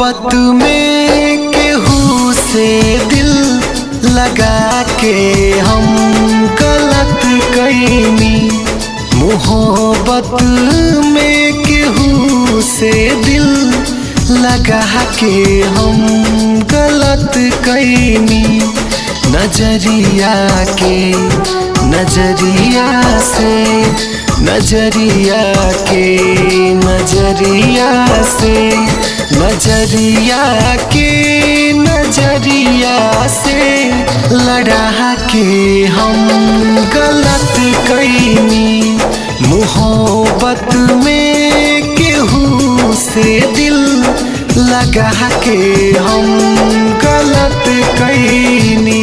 मोहब्बत में केहू से दिल लगा के हम गलत कैनी मोहब्बत में केहू से दिल लगा के हम गलत कैनी नजरिया के नजरिया से नजरिया के नजरिया से नजरिया के नजरिया से लड़ा के हम गलत कैनी मोहब्बत में केहू से दिल लगा के हम गलत कैनी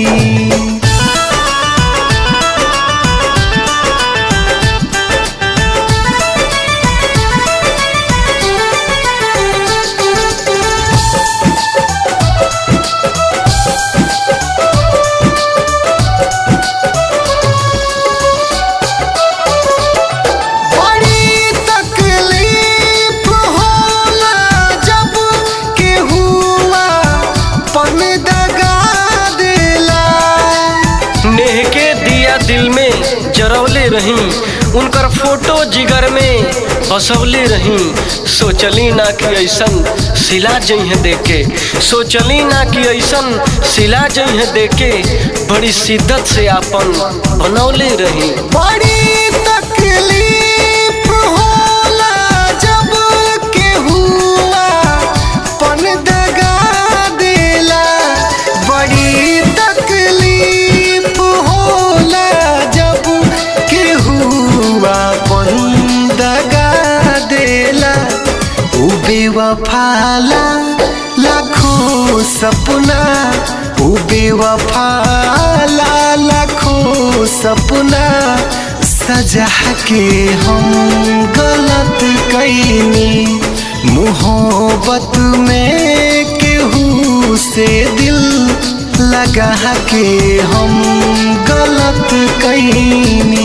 बड़ी तकलीफ होला जब केहुआ पन दगा देला नेह के दिया दिल में जरौले रही उनकर फोटो जिगर में बसौले रही सोचली ना कि ऐसन सिला जइहे देके सोचली ना कि ऐसन सिला जइहे देके बड़ी शिद्दत से आपन बनौले रही बड़ी तकलीफ होला जब केहुआ पन दगा देला बड़ी तकलीफ होला जब केहुआ पन दगा देला उ बेवफाला लाखों सपना उ बेवफाला लाखों सपना सजा के हम गलत कैनी मोहब्बत में केहू से दिल लगा के हम गलत कैनी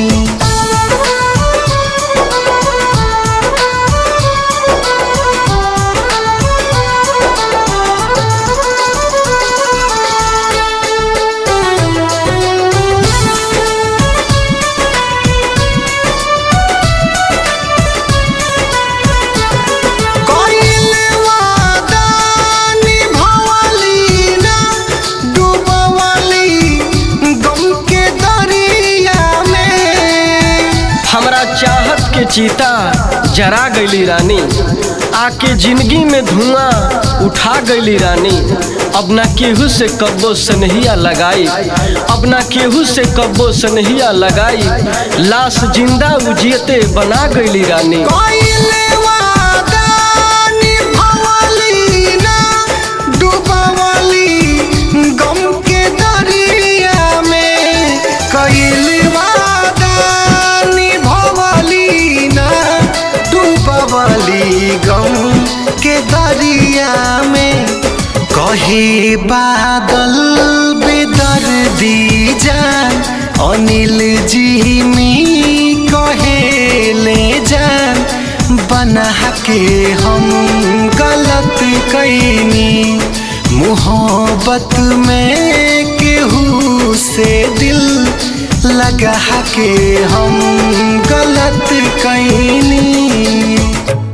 कइल वादा निभावली ना डूबवली गम के दरिया में हमरा चाहत के चीता जरा गईली रानी आके जिंदगी में धुआं उठा गईली रानी अब ना केहू से कब्बो सनहिया लगाई अब ना केहू से कब्बो सनहिया लगाई लाश जिंदा उजियते बना गईली रानी कइल वादा निभावली ना डूबवली गम के दरिया में कइल वादा निभावली ना डूबवली गम के दरिया में कहे बादल बेदर्दी जान अनिल जी मी कहे ले जान बना के हम गलत कैनी मोहब्बत में केहू से दिल लगा के हम गलत कैनी